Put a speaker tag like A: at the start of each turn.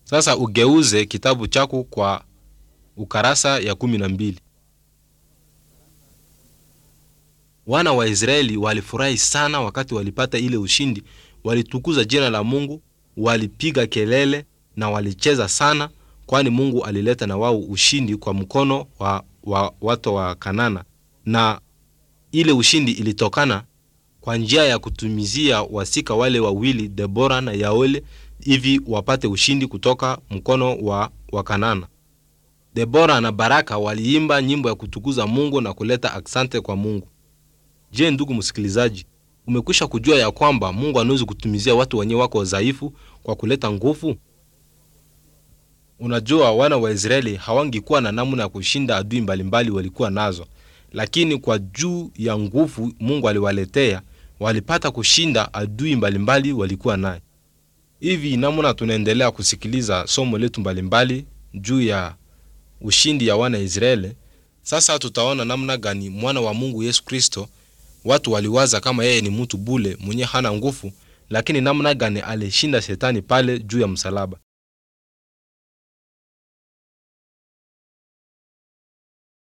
A: Sasa ugeuze kitabu chako kwa ukarasa ya kumi na mbili. Wana wa Israeli walifurahi sana wakati walipata ile ushindi, walitukuza jina la Mungu, walipiga kelele na walicheza sana, kwani Mungu alileta na wao ushindi kwa mkono wa, wa watu wa Kanana, na ile ushindi ilitokana kwa njia ya kutumizia wasika wale wawili Debora na Yaole hivi wapate ushindi kutoka mkono wa Wakanana. Debora na Baraka waliimba nyimbo ya kutukuza Mungu na kuleta aksante kwa Mungu. Je, ndugu msikilizaji, umekwisha kujua ya kwamba Mungu anaweza kutumizia watu wenye wako dhaifu kwa kuleta nguvu? Unajua, wana wa Israeli hawangekuwa na namna ya kushinda adui mbalimbali walikuwa nazo, lakini kwa juu ya nguvu Mungu aliwaletea walipata kushinda adui mbalimbali walikuwa naye. Hivi namna tunaendelea kusikiliza somo letu mbalimbali juu ya ushindi ya wana Israeli. Sasa tutaona namna gani mwana wa Mungu Yesu Kristo, watu waliwaza kama yeye ni mtu bule mwenye hana nguvu, lakini namna gani alishinda shetani pale juu ya msalaba.